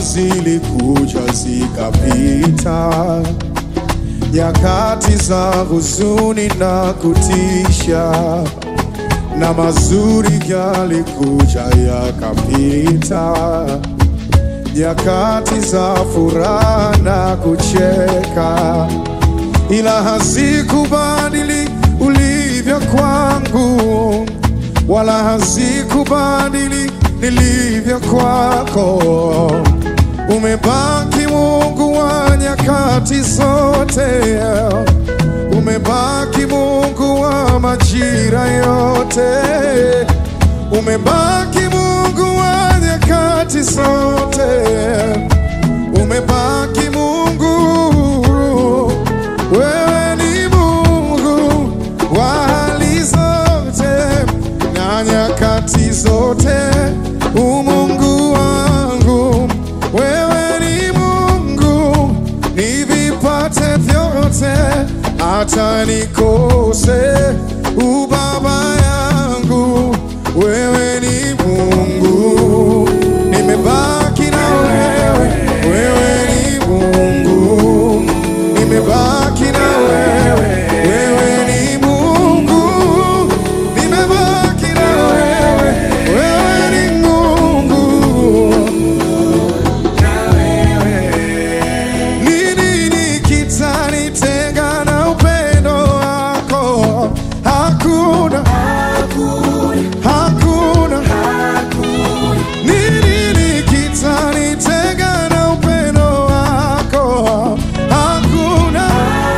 zilikuja zikapita, nyakati za huzuni na kutisha, na mazuri yalikuja yakapita, nyakati za furaha na kucheka, ila hazikubadili ulivyo kwangu, wala hazikubadili nilivyo kwako. Umebaki Mungu wa nyakati zote, umebaki Mungu wa majira yote, umebaki Mungu wa nyakati zote, umebaki Mungu, wewe ni Mungu wa hali zote na nyakati zote, umungu wangu, wewe ni Mungu, nivipate vyote, hata nikose ubaba yangu, wewe ni Mungu, nimebaki na wewe, wewe ni Mungu, nimebaki na wewe, wewe ni Mungu, nimebaki na wewe, wewe ni Mungu. Nini nikitanitenga na upendo wako? Hakuna, hakuna. Nini nikitanitenga na upendo wako? Hakuna,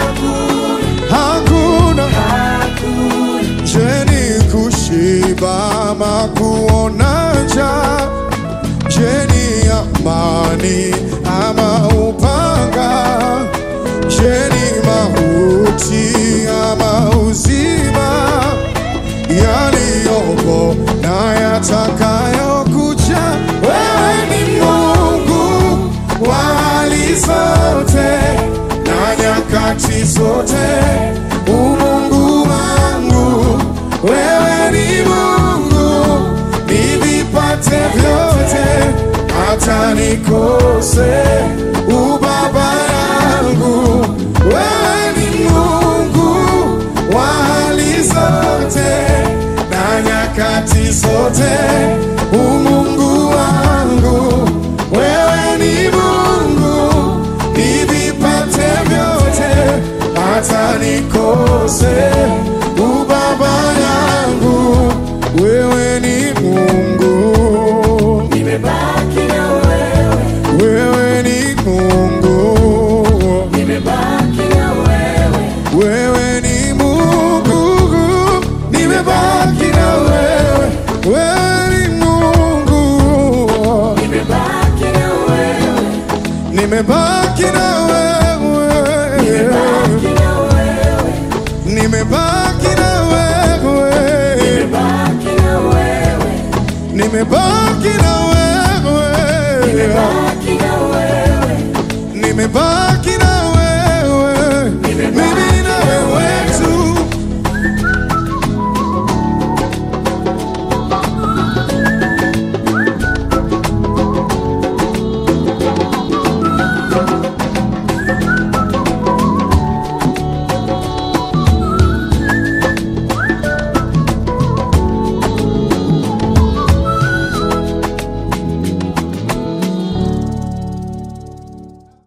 hakuna. Je, ni kushiba ama kuona njaa? Je, ni amani ama upanga? Je, ni mauti ama uzima? Yaliyopo na yatakayokuja, wewe ni Mungu wa hali zote na nyakati zote, umungu wangu, wewe ni Mungu, nivipate vyote, hata nikose ubaba yangu, wewe ni Mungu wa hali zote na nyakati zote, umungu wangu, wewe ni Mungu, nivipate vyote, hata nikose ubaba yangu, wewe ni Mungu, Nimebaki na wewe, wewe ni Mungu, nimebaki na wewe, wewe ni Mungu, nimebaki na wewe, wewe ni Mungu. nimebaki na wewe, Nimebaki na wewe, nimebaki na wewe, nimebaki na wewe, nimebaki na wewe, nimebaki na